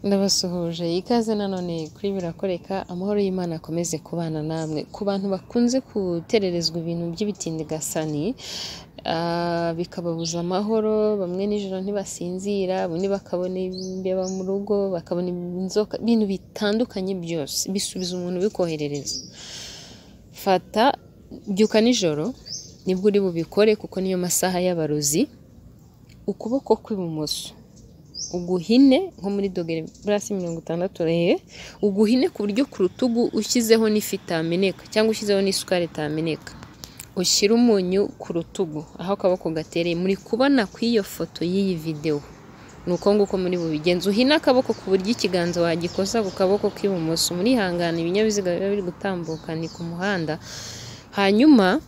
ndabasuhuje ikaze nanone kuri birakoreka amahoro y'imana akomeze kubana namwe ku bantu bakunze gutererezwa ibintu by'ibitindigasani ah, bikababuza amahoro bamwe nijoro ntibasinzira ubundi bakabona imbeba mu rugo bakabona inzoka ibintu bitandukanye byose bisubiza umuntu ubikoherereza fata byuka nijoro nibwo uri bubikore kuko niyo masaha y'abarozi ukuboko kw'ibumoso uguhine nko muri dogere burasi mirongo itandatu reye uguhine ku buryo ku rutugu ushyizeho n'ifi itameneka cyangwa ushyizeho n'isukari itameneka ushyire umunyu ku rutugu aho akaboko gatereye muri kubona ku iyo foto y'iyi videwo ni uko nguko muri bubigenza uhine akaboko ku buryo ikiganza wagikoza ku kaboko k'ibumoso murihangana ibinyabiziga biba biri gutambuka ni ku muhanda hanyuma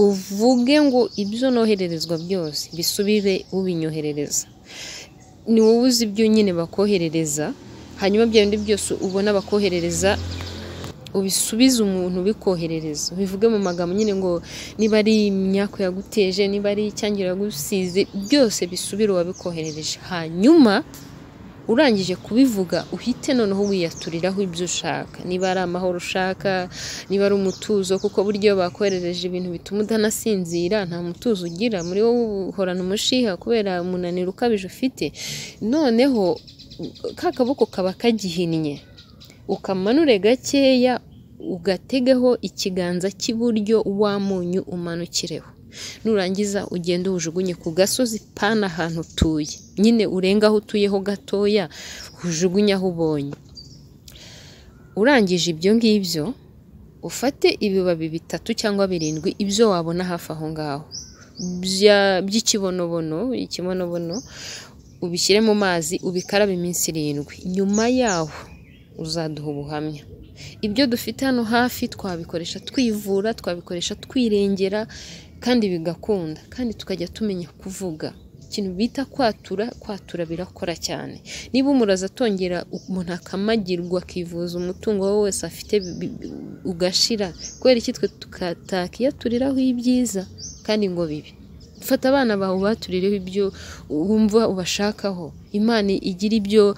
uvuge ngo ibyo nohererezwa byose bisubire ubinyoherereza ni wowe uzi ibyo nyine bakoherereza hanyuma bya bindi byose ubona bakoherereza ubisubize umuntu ubikoherereza bivuge mu magambo nyine ngo niba ari imyako yaguteje niba ari icyangiro yagusize byose bisubire uwabikoherereje hanyuma urangije kubivuga uhite noneho wiyaturiraho ibyo ushaka niba ari amahoro ushaka niba ari umutuzo kuko burya iyo bakoherereje ibintu bituma utanasinzira nta mutuzo ugira muri wowe uhorana umushiha kubera umunaniro ukabije ufite noneho ka kaboko kaba kagihinnye ukamanure gakeya ugategeho ikiganza cy'iburyo wa munyu umanukireho nurangiza ugende uwujugunye ku gasozi pana ahantu utuye nyine urenga aho utuyeho gatoya ujugunye aho ubonye urangije ibyo ngibyo ufate ibibabi bitatu cyangwa birindwi ibyo wabona hafi aho ngaho bya- by'ikibonobono ikibonobono ubishyire mu mazi ubikarabe iminsi irindwi nyuma yaho uzaduha ubuhamya ibyo dufite hano hafi twabikoresha twivura twabikoresha twirengera kandi bigakunda kandi tukajya tumenya kuvuga ikintu bita kwatura kwatura birakora cyane niba umuraza atongera umuntu akamagirwa akivuza umutungo we wose afite bi- bi- ugashira kubera iki twe tukatakiyaturiraho ibyiza kandi ngo bibi fata abana bawe baturireho ibyo wumva ubashakaho imana igira ibyo i-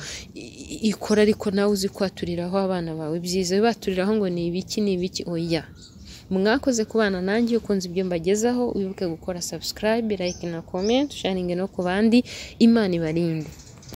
i- ikora ariko nawe uzi kwaturiraho abana bawe byiza baturiraho ngo ni ibiki ni ibiki oya mwakoze kubana nanjye ukunze ibyo mbagezaho wibuke gukora subscribe like na comment sharingi no ku bandi imana ibarinde